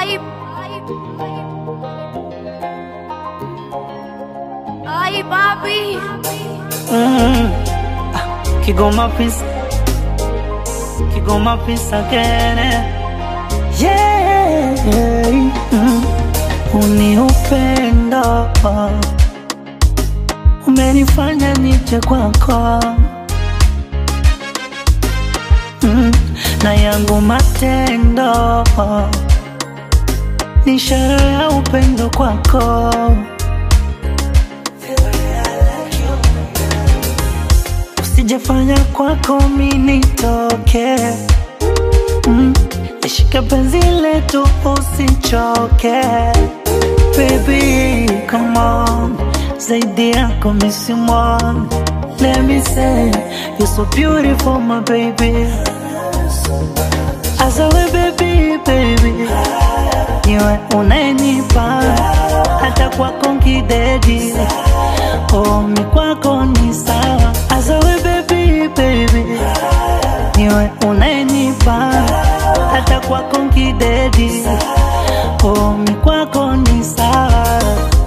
Ai, ai, papi. Mm. Ah, Kigoma peace. Kigoma peace again. eh. Yeah. Mm. Uni upendo umenifanya nije kwako mm. na yangu matendo ni ishara ya upendo kwako Usijafanya kwako mi nitoke mm. Nishike penzi letu usichoke Baby, come on Zaidi yako mi simwoni Let me say You're so beautiful my baby Azawe baby, baby Niwe unanipa Hata kwako nkidedi Oh, mi kwako ni sawa Azawe baby, baby Niwe unanipa Hata kwako nkidedi Oh, mi kwako ni sawa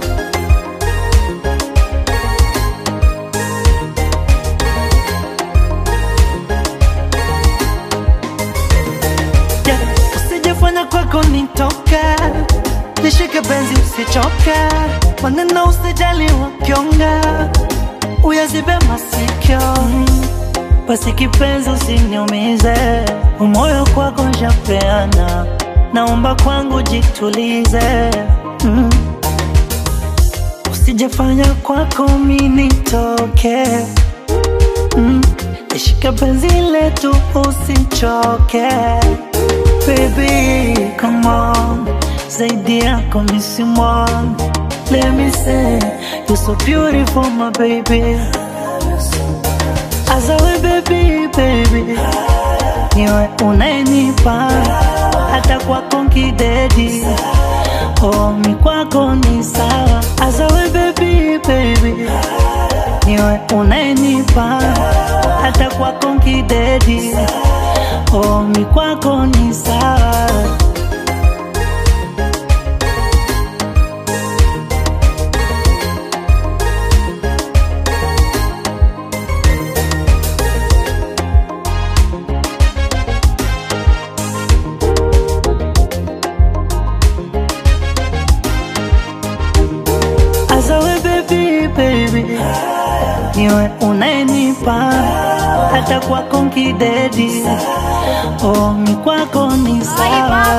Yeah, usijafanya kwako nitoke, nishike benzi usichoke, maneno usijali wakionga, uyazibe masikio Mm, basi kipenzi usiniumize, umoyo kwako njapeana, naomba kwangu jitulize mm. Usijafanya kwako mi nitoke mm. Nishike penzi letu usichoke Baby, come on Zaidi yako mi simwoni Let me say You're so beautiful my baby Azawe baby, baby Niwe unanipa Hata kwako nkidedi Oh, mi kwako ni sawa Azawe baby, baby Niwe unanipa Hata kwako nkidedi Oh, mi kwako ni sawa Azawe baby, baby Niwe unanipa Hata kwako nkidedi Oh, mi kwako ni sawa